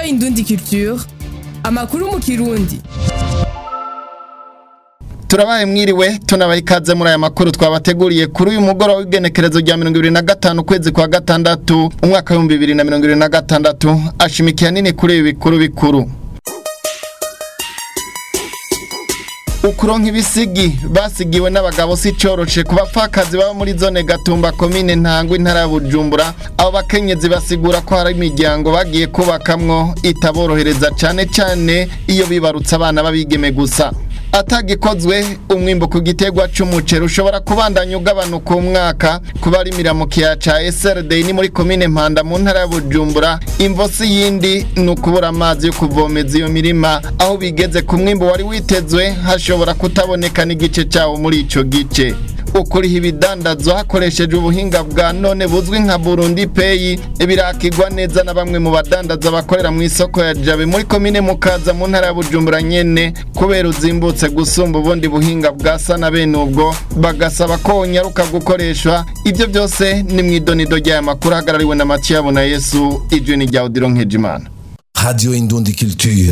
Indundi Culture amakuru mu kirundi turabaye mwiriwe tunabaye ikaze muri aya makuru twabateguriye kuri uyu mugoroba w'igenekerezo rya mirongo ibiri na gatanu ukwezi kwa gatandatu umwaka w'ibihumbi bibiri na mirongo ibiri na gatandatu ashimikiye nini kuri ibi bikuru bikuru ukuronka ibisigi basigiwe n'abagabo si coroshe ku bapfakazi baba muri zone gatumba komine ntangwa intara ya bujumbura abo bakenyezi basigura ko hari imiryango bagiye kubakamwo itaborohereza cane cane iyo bibarutse abana babigeme gusa atagikozwe umwimbo ku gitegwa c'umuceri ushobora kubandanya ugabanuka umwaka kuba ari miramukiya ca SRD ni muri komine Mpanda mu ntara ya Bujumbura imvosi yindi ni ukubura amazi yo kuvomeza iyo mirima aho bigeze ku mwimbo wari witezwe hashobora kutaboneka n'igice cawo muri ico gice ukuriha ibidandazwa hakoresheje ubuhinga bwa none buzwi nka Burundi Pay birakigwa neza na bamwe mu badandaza bakorera mu isoko ya Jabe muri komine Mukaza mu ntara ya Bujumbura nyene kubera uzimbutse gusumba ubundi buhinga bwa sana bene ubwo bagasaba ko nyaruka gukoreshwa ibyo byose ni mu idonido ry'aya makuru hagarariwe na Mathieu na Yesu ijwi ni rya Odilon Nkejimana Radio Indundi Culture.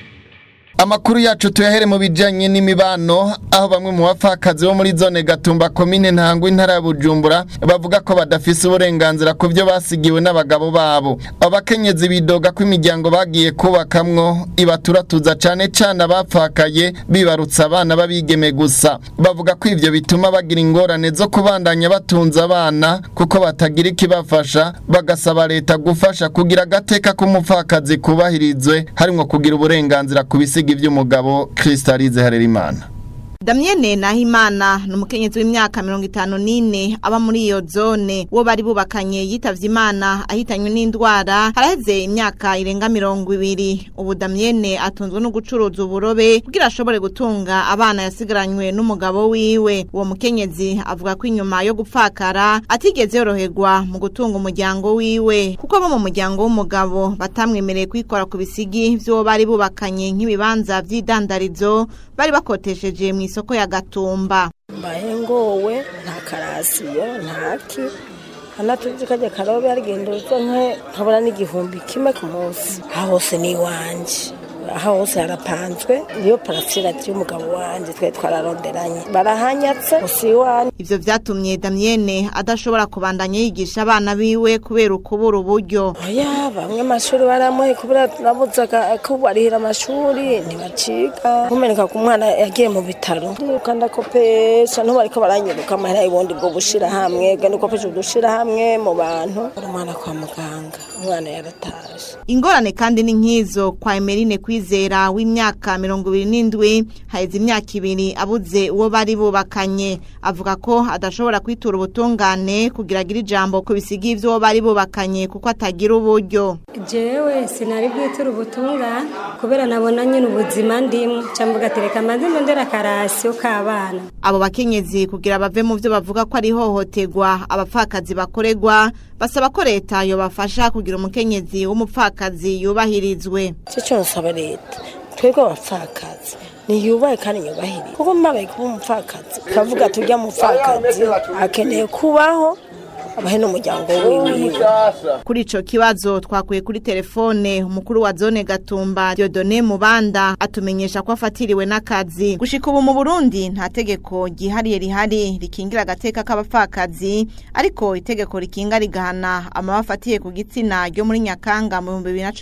Amakuru yacu tuyahere mu bijanye n'imibano aho bamwe mu bapfakazi bo muri zone Gatumba komine Ntangwa intara ya Bujumbura bavuga ko badafise uburenganzira ku byo basigiwe n'abagabo babo abakenyezi bidoga ko imiryango bagiye kubakamwo ibaturatuza cane cane abapfakaye bibarutsa abana babigeme gusa bavuga ko ivyo bituma bagira ingorane zo kubandanya batunza abana kuko batagira ikibafasha bagasaba leta gufasha kugira agateka k'umupfakazi kubahirizwe harimwo kugira uburenganzira ku bisiga ivy'umugabo Kristalize Harerimana Damienne Nahimana ni umukenyezi w'imyaka mirongo itanu n'ine aba muri iyo zone uwo bari bubakanye yitavye imana ahitanywe n'indwara haraheze imyaka irenga mirongo ibiri ubu Damienne atunzwe no gucuruza uburobe kugira ashobore gutunga abana yasigaranywe n'umugabo wiwe uwo mukenyezi avuga ko inyuma yo gupfakara atigeze yoroherwa mu gutunga umuryango wiwe kuko abo mu muryango w'umugabo batamwemereye kwikora ku bisigi vy'uwo bari bubakanye nk'ibibanza vy'idandarizo bari bakotesheje mu isoko ya Gatumba mbaye ngowe nta karasiyo ntaki anatuzi kajya karobe arigenduza nke nkabona n'igihumbi kimwe ku munsi aha hose ni iwanje aha hose harapanzwe niyo parasirati y'umugabo wanje twe twararonderanye barahanyatse gusa iwanje ivyo vyatumye Damienne adashobora kubandanya yigisha abana biwe kubera ukubura uburyo oya bamwe amashuri baramuhe kubera nabuzaga ko barihira amashuri ntibaciga kumeneka ku mwana yagiye mu bitaro ndiruka ndakopesha ntubariko baranyiruka amahera y'ubundi bwo gushira hamwe gani ukopesha udushira hamwe mu bantu uri umwana kwa muganga umwana yaratashe ingorane kandi ni nk'izo kwa Emeline kwizera w'imyaka mirongo ibiri n'indwi haheze imyaka ibiri abuze uwo bari bubakanye avuga ko adashobora kwitura ubutungane kugira agire ijambo ku bisigi ivy'uwo bari bubakanye kuko atagira uburyo jewe sinari bwitura ubutungane kubera nabona nyine ubuzima ndimwe cambuga tereka amazi ndondera akarasiyo k'abana abo bakenyezi kugira bave mu vyo bavuga ko ari ihohoterwa abapfakazi bakorerwa basaba ko leta yobafasha kugira umukenyezi w'umupfakazi yubahirizwe cyo cyo nsaba leta twebwe abapfakazi niyubahe kandi nyubahirize kuko mbabaye kuba umupfakazi kavuga tujya mupfakazi akeneye kubaho abahe n'umuryango wiwe kuri ico kibazo twakuye kuri telefone umukuru wa zone Gatumba Dieudonné Mubanda atumenyesha ko afatiriwe n'akazi gushika ubu mu Burundi nta tegeko gihariye rihari rikingira agateka k'abapfakazi ariko itegeko rikinga rigahana amabafatiye ku gitsina ryo muri Nyakanga mu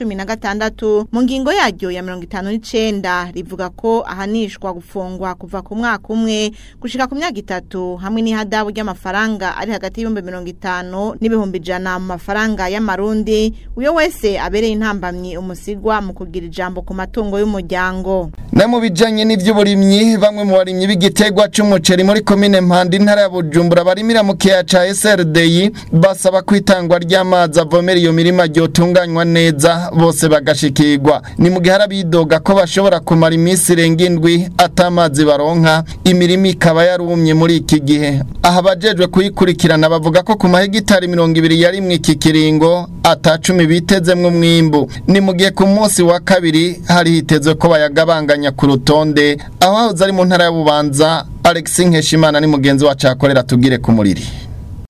2016 mu ngingo yaryo ya 59 rivuga ko ahanishwa gufungwa kuva ku mwaka umwe gushika ku myaka itatu hamwe n'ihadabu ry'amafaranga ari hagati y'ibihumbi mirongo itanu n'ibihumbi ijana mu mafaranga y'amarundi uyo wese abereye intambamyi umusigwa mu kugira ijambo ku matungo y'umuryango na mu bijanye n'ivy'uburimyi bamwe mu barimyi b'igitegwa c'umuceri muri komine Mpanda intara ya Bujumbura barimira mu kiya ca SRDI basaba kwitangwa ry'amazi avomera iyo mirima ryotunganywa neza bose bagashikirwa ni mu gihe arabidoga ko bashobora kumara iminsi irenga indwi atamazi baronka imirima ikaba yarumye muri iki gihe aha abajejwe kuyikurikirana bavuga ko ku mahegitari mirongo ibiri yarimwe iki kiringo atacumi bitezemwo umwimbu ni mu gihe ku munsi wa kabiri hari hitezwe ko bayagabanganya ku rutonde aho hahoze ari mu ntara y'ububanza Alex Nkeshimana ni mugenzi wacu akorera tugire ku muriri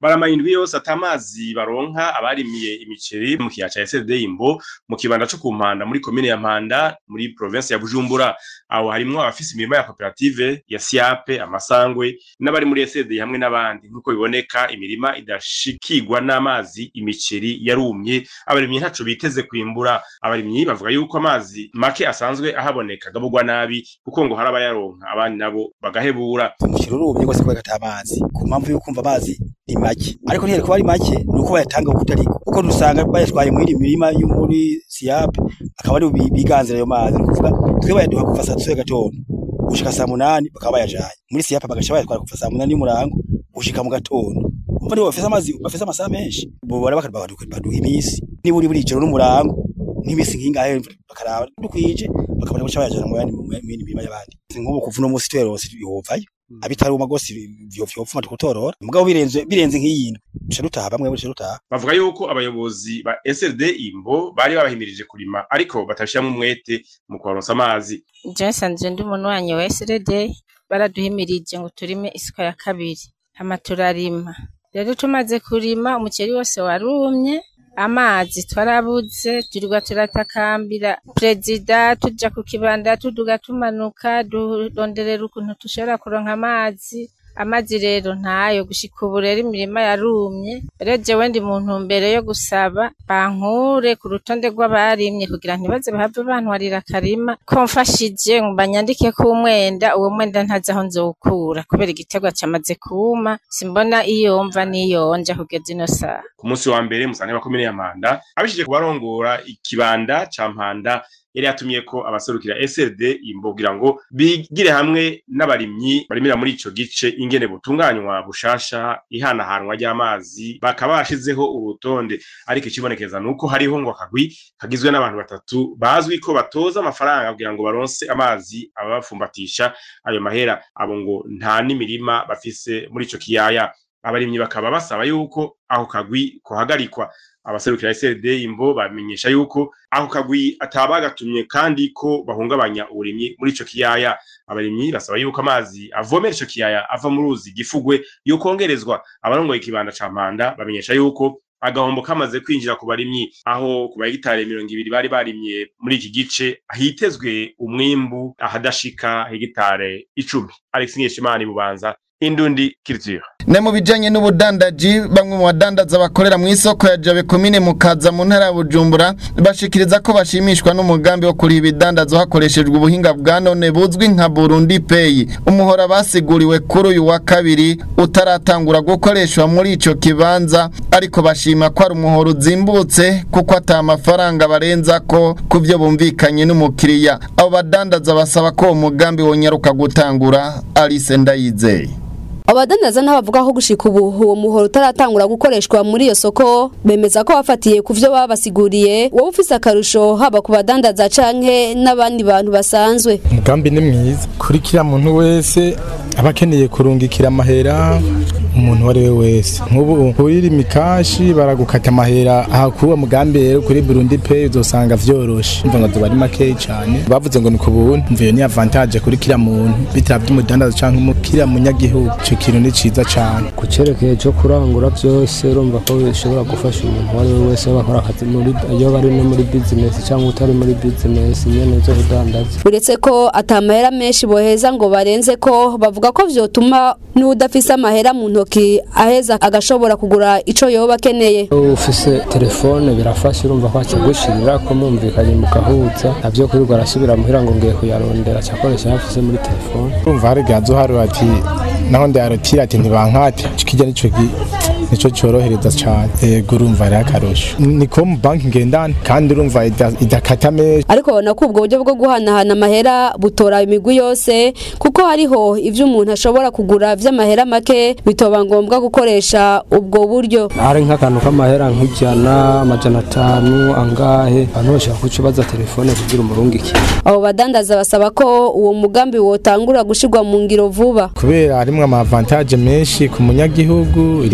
baramanya indwi yose ata amazi baronka abarimiye imiceri mu kiyaya ca SLD Imbo mu kibanda co ku Mpanda muri komine ya Mpanda muri province ya Bujumbura aho harimwo abafise imirimo ya koperative ya Siape amasangwe n'abari muri SLD hamwe n'abandi nk'uko biboneka imirima idashikirwa n'amazi imiceri yarumye abarimyi ntaco biteze kwimbura abarimyi bavuga yuko amazi make asanzwe ahaboneka agabugwa nabi kuko ngo hari abayaronka abandi nabo bagahebura umuceri urumye rwose kubera ata amazi ku mpamvu yo kumva amazi ni make ariko ntiyari kuba ari make ni uko bayatanga uko utariko kuko dusanga bayatwaye muri mirima yo muri siyape akaba ari biganzira ayo mazi ni ukuvuga twe bayaduha kuva saa tatu gatondo gushika saa munani bakaba bayajanye muri siyape bagaca bayatwara kuva saa munani y'umurango gushika mu gatondo umva nibo bafise amazi bafise amasaha menshi bobora bakaduha iminsi niba uri buri ijoro n'umurango nk'imisi nk'ingahe bakaraba dukwije bakabona guca bayajana mu yandi mu yindi mirima y'abandi nk'ubu kuva uno munsi tuyaronse yovayo abitaruma gose vyopfuma tukutorora mugabo birenze birenze nk'iyindi duca dutaha bamwe duca dutaha bavuga yuko abayobozi ba SLD Imbo bari babahimirije kurima ariko batabishiramwo umwete mu kubaronsa amazi je nsanzwe ndi umuntu wanyu wa SLD baraduhimirije ngo turime isuka ya kabiri hama turarima rero tumaze kurima umuceri wose warumye amazi twarabuze turirwa turatakambira perezida tuja ku kibanda tuduga tumanuka duronderera ukuntu dushobora kuronka amazi amazi rero ntayo gushika ubu rero imirima yarumye rero jewe ndi mu ntumbero yo gusaba bankure ku rutonde rw'abarimye kugira ntibaze bahave bantwarira akarima ko mfashije ngo banyandike ko umwenda uwo mwenda ntazi aho nzowukura kubera igiterwa camaze kuma simbona iyo mva niyonja kugeza ino saha ku munsi wa mbere musane wa komine ya Mpanda abishije kubarongora ikibanda ca Mpanda yari yatumye ko abaserukira SLD imbogira ngo bigire hamwe n'abarimyi barimira muri ico gice ingene butunganywa bushasha ihanahanwa ry'amazi bakaba bashizeho urutonde ariko ikibonekeza nuko hariho ngo akagwi kagizwe n'abantu batatu bazwi ko batoza amafaranga kugira ngo baronse amazi ababafumbatisha ayo mahera abo ngo nta n'imirima bafise muri ico kiyaya abarimyi bakaba basaba yuko aho kagwi kohagarikwa abaserukira SLD imbo bamenyesha yuko aho kagwi atabagatumye kandi ko bahungabanya uburimyi muri ico kiyaya abarimyi basaba yuko amazi avomera ico kiyaya ava mu ruzi gifugwe yokongerezwa abarongoye ikibanda ca Mpanda bamenyesha yuko agahombo kamaze kwinjira ku barimyi aho ku bahegitari mirongo ibiri bari barimye muri iki gice hitezwe umwimbu ahadashika hegitare icumi Alex Nkeshimana bubanza Indundi Culture Ne mu bijanye n'ubudandaji bamwe mu badandaza bakorera mu isoko ya Jabe komine mukaza mu ntara ya Bujumbura bashikiriza ko bashimishwa n'umugambi wo kuri ibidandazo hakoreshejwe ubuhinga bwa none buzwi nka Burundi Pay umuhora basiguriwe kuri uyu wa kabiri utaratangura gukoreshwa muri ico kibanza ariko bashima ko ari umuhora uzimbutse kuko ata amafaranga barenza ko kuvyo bumvikanye n'umukiriya abo badandaza basaba ko uwo mugambi wonyaruka gutangura Alice Ndayizeye abadandaza n'abavuga ko gushika ubu uwo muhoro utaratangura gukoreshwa muri iyo soko bemeza ko bafatiye ku vyo babasiguriye wowe ufise akarusho haba ku badandaza canke n'abandi bantu basanzwe umugambi ni mwiza kuri kiriya muntu wese aba akeneye kurungikira amahera umuntu uwo ari we wese nk'ubu urira imikashi baragukata amahera aha kuri uwo mugambi rero kuri burundi pay uzosanga vyoroshe mva ngo tuba ari makeyi cane bavuze ngo ni ku buntu mvuye ni avantage kuri kiriya muntu bitaravye umudandaza canke umukiriya munyagihugu ico kintu ni ciza cane ku cerekeye co kurangura vyose urumva ko bishobora gufasha umuntu uwo ari we wese bakora akazi muri iyo bari no muri business cyangwa utari muri business nyene zo kudandaza uretse ko ata mahera menshi boheza ngo barenze ko bavuga ko vyotuma n'udafise amahera mu ntoki aheza agashobora kugura ico yoba akeneye ufise telefone birafasha urumva ko akigushirira ko mumvikanye mugahuza navyo kwirirwa arasubira muhira ngo ngiye kuyarondera cyakoresha yafise muri telefone urumva hari gazo hari ati naho ndarotira ati ntibankate kijya nico nico cyorohereza cyane yego urumva ari akarusho ni ko mu banki ngendana kandi urumva idakata menshi ariko babona ko ubwo buryo bwo guhanahana amahera butora imigwi yose kuko hariho ivyo umuntu ashobora kugura vy'amahera make bitoba ngombwa gukoresha ubwo buryo hari nk'akantu k'amahera nk'ijana amajana atanu angahe abantu bashaka kucubaza telefone kugira umurungikire abo badandaza basaba ko uwo mugambi wotangura gushirwa mu ngiro vuba kubera harimwo amavantaje menshi ku munyagihugu iri fo nyene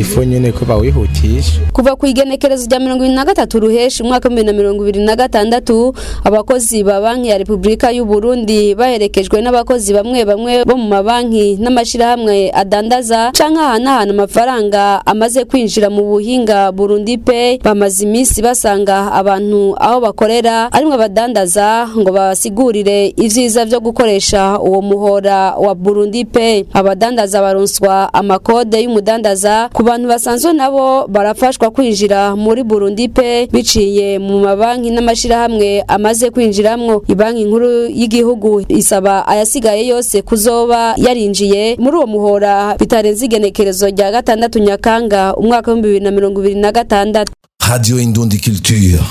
nyene ko bawihutisha kuva ku igenekerezo rya mirongo ibiri na gatatu ruheshi umwaka w'ibihumbi na mirongo ibiri na gatandatu abakozi ba banki ya repubulika y'u Burundi baherekejwe n'abakozi bamwe bamwe bo mu mabanki n'amashirahamwe adandaza canke ahanahana amafaranga amaze kwinjira mu buhinga Burundi Pay bamaze iminsi basanga abantu aho bakorera arimwe abadandaza ngo basigurire ivyiza vyo gukoresha uwo muhora wa Burundi Pay abadandaza baronswa amakode y'umudandaza ku bantu basanzwe nabo barafashwa kwinjira muri Burundi Pay biciye mu mabanki n'amashirahamwe amaze kwinjiramwo ibanki nkuru y'igihugu isaba ayasigaye yose kuzoba yarinjiye muri uwo muhora bitarenze igenekerezo rya gatandatu nyakanga umwaka w'ibihumbi bibiri na mirongo ibiri na gatandatu Radio Indundi Culture.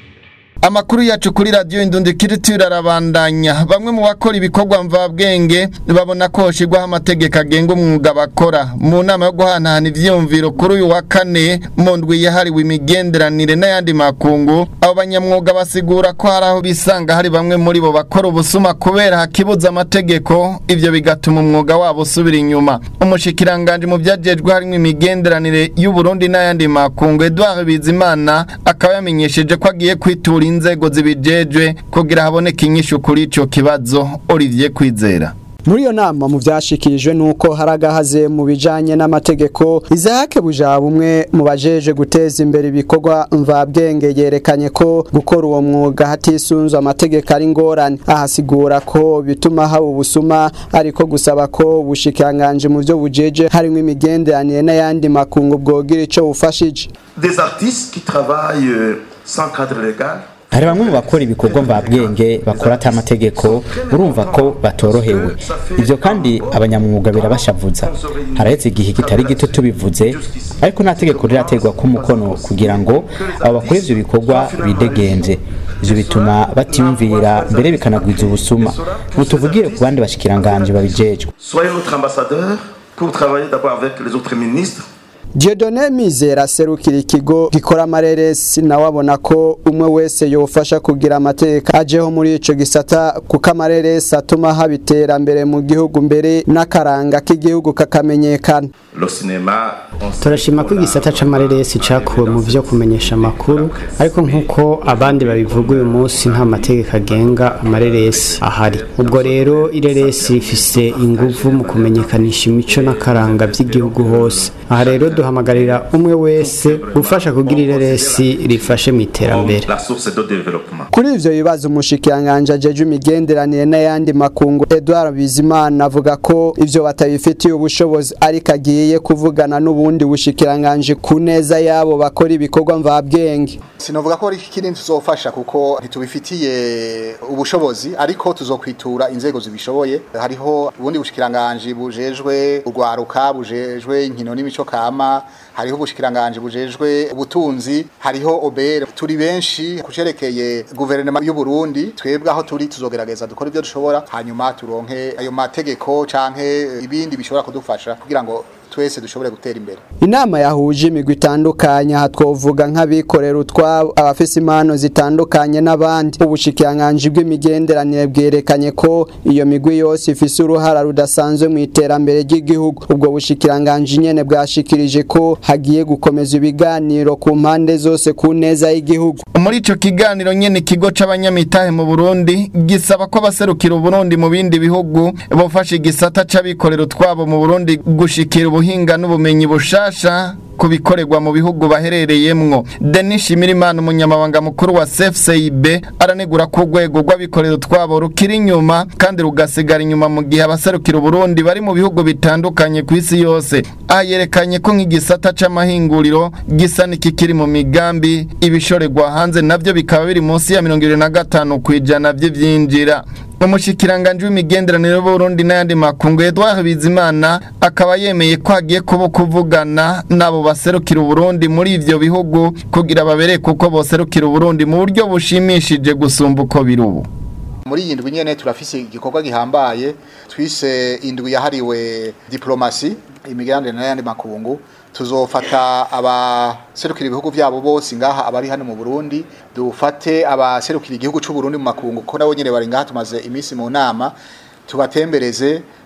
Amakuru yacu kuri radio Indundi Culture arabandanya bamwe mu bakora ibikorwa mvabwenge babona ko hoshirwaho amategeko agenga umwuga bakora mu nama yo guhanahana ivyumviro kuri uyu wa kane mu ndwi yahariwe imigenderanire n'ayandi makungu abo banyamwuga basigura ko hari aho bisanga hari bamwe muri bo bakora ubusuma kubera hakibuza amategeko ivyo bigatuma umwuga wabo usubira inyuma umushikiranganje mu vyajejwe harimo imigenderanire y'u Burundi n'ayandi makungu Edouard Bizimana akaba yamenyesheje ko agiye kwitura inzego zibijejwe kugira haboneke inyishu kuri ico kibazo Olivier Kwizera muri iyo nama mu byashikirijwe nuko haragahaze mu bijanye n'amategeko Isaac Bujaba umwe mu bajeje guteza imbere ibikorwa mvabwenge yerekanye ko gukora uwo mwuga hatisunzwe amategeko ari ngorane ahasigura ko bituma haba ubusuma ariko gusaba ko ubushikanganje mu byo bujeje harimo imigenderanire n'ayandi makungu bwogira ico bufashije des artistes qui travaillent euh, sans cadre légal hari bamwe mu bakora ibikorwa mvabwenge bakora ata amategeko urumva ko batorohewe ibyo kandi abanyamwuga birabashavuza harahetse igihe kitari gito tubivuze ariko nta tegeko riraterwa ko umukono kugira ngo abo bakora ivyo bikorwa bidegenze ivyo bituma batiyumvira mbere bikanagwiza ubusuma mutuvugire ku bandi bashikiranganje babijejwe soyez notre ambassadeur pour travailler d'abord avec les autres ministres Dieudonné Mizera serukira ikigo gikora amareresi nawe abona ko umwe wese yofasha kugira amateka ajeho muri ico gisata kuko amareresi atuma haba iterambere mu gihugu mbere n'akaranga k'igihugu kakamenyekana le cinéma turashima ko igisata c'amareresi cakuwe mu vyo kumenyesha amakuru ariko nk'uko abandi babivuga uyu munsi nta mategeko agenga amareresi ahari ubwo rero ireresi rifise inguvu mu kumenyekanisha imico n'akaranga vy'igihugu hose aha rero duhamagarira umwe wese gufasha kugira ireresi rifashe mu iterambere la source de développement kuri ivyo bibazo umushikiranganje ajeje imigenderanire n'ayandi makungu Edouard Bizimana avuga ko ivyo batabifitiye ubushobozi ariko agiye kuvugana n'ubundi bushikiranganje ku neza yabo bakora ibikorwa mvabwenge sinovuga ko ikindi tuzofasha kuko ntitubifitiye ubushobozi ariko tuzokwitura inzego zibishoboye hariho ubundi bushikiranganje bujejwe urwaruka bujejwe inkino n'imico kama hariho ubushikiranganje bujejwe ubutunzi hariho obere turi benshi kucerekeye guverinoma y'u Burundi twebwe aho turi tuzogerageza dukora ibyo dushobora hanyuma turonke ayo mategeko canke ibindi bishobora kudufasha kugira ngo twese dushobore gutera imbere inama yahuje imigwi itandukanye aha twovuga nk'abikorera utwabo abafise impano zitandukanye n'abandi ubushikiranganje bw'imigenderanire bwerekanye ko iyo migwi yose ifise uruhara rudasanzwe mu iterambere ry'igihugu ubwo bushikiranganje nyene bwashikirije ko hagiye gukomeza ibiganiro ku mpande zose ku neza y'igihugu muri ico kiganiro nyene ikigo c'abanyamitahe mu Burundi gisaba ko abaserukira Burundi mu bindi bihugu bofasha igisata c'abikorera utwabo mu Burundi gushikira ubuhinga n'ubumenyi bushasha kubikorerwa mu bihugu baherereyemwo Denis Shimirimana umunyamabanga mukuru wa CFCIB aranegura ko urwego rw'abikorera utwabo rukiri inyuma kandi rugasigara inyuma mu gihe abaserukira Burundi bari mu bihugu bitandukanye ku isi yose ayerekanye ko nk'igisata c'amahinguriro gisa n'ikikiri mu migambi ibishorerwa hanze navyo bikaba biri munsi ya 25 kwijana vy'ivyinjira umushikiranganje w'imigenderanire y'Uburundi n'ayandi makungu Edouard Bizimana akaba yemeye ko hagiye kuba kuvugana nabo baserukira Uburundi muri ivyo bihugu kugira babere kuko boserukira Uburundi mu buryo bushimishije gusumba uko biri ubu muri iyi ndwi nyene turafise igikorwa gihambaye twise indwi yahariwe diplomasi imigenderanire n'ayandi makungu tuzofata abaserukira ibihugu byabo bose ngaha abari hano mu Burundi dufate abaserukira igihugu cy'u Burundi mu makungu ko nabo nyene bari ngaha tumaze iminsi mu nama tubatembereze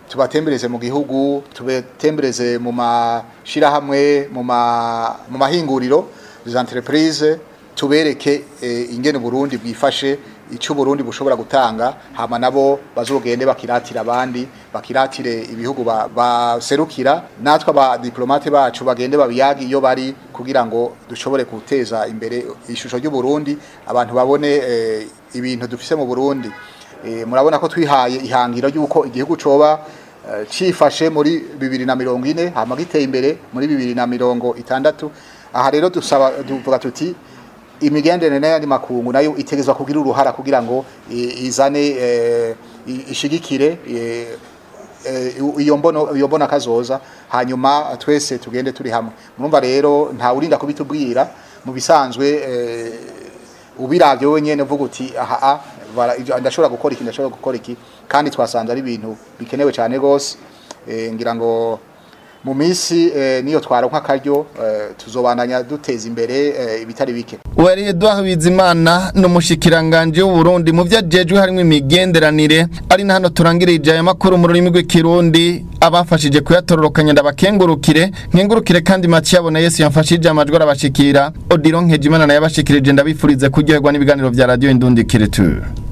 tubatembereze mu gihugu tubatembereze mu mashirahamwe mu ma mu mahinguriro za entreprise tubereke eh, ingene Burundi bwifashe icyo Burundi bushobora gutanga hama nabo bazogende bakiratira abandi bakiratire ibihugu ba- baserukira natwe aba diplomate bacu bagende babiyagi iyo bari kugira ngo dushobore guteza imbere ishusho ry'u Burundi abantu babone eh, ibintu dufise mu Burundi Eh, murabona ko twihaye ihangiro ry'uko igihugu coba eh, cifashe muri bibiri na mirongo ine hama giteye imbere muri bibiri na mirongo itandatu aha rero dusaba tuvuga tuti imigenderanire n'ayandi makungu nayo itegezwa kugira uruhara kugira ngo i- izane eh, i- ishigikire eh, eh, iyo mbono iyo mbona kazoza hanyuma twese tugende turi hamwe murumva rero nta urinda kubitubwira mu bisanzwe eh, ubiravye wewe nyene uvuga uti aha ah, bara- ibyo- ndashobora gukora iki ndashobora gukora iki kandi twasanze ari ibintu bikenewe cyane gose eh, ngira ngo mu minsi eh, niyo twaronka akaryo eh, tuzobandanya duteza imbere eh, ibitari bike Wari Edouard Bizimana n'umushikiranganje w'u Burundi mu vyajejwe harimo imigenderanire ari na hano turangirije aya makuru mu rurimi rw'ikirundi abafashije kuyatororokanya ndabakengurukire nkengurukire kandi Mathieu abona Yesu yamfashije amajwi arabashikira Odilon Nkejimana naye abashikirije ndabifurize kuryoherwa n'ibiganiro vya radio Indundi Kiriture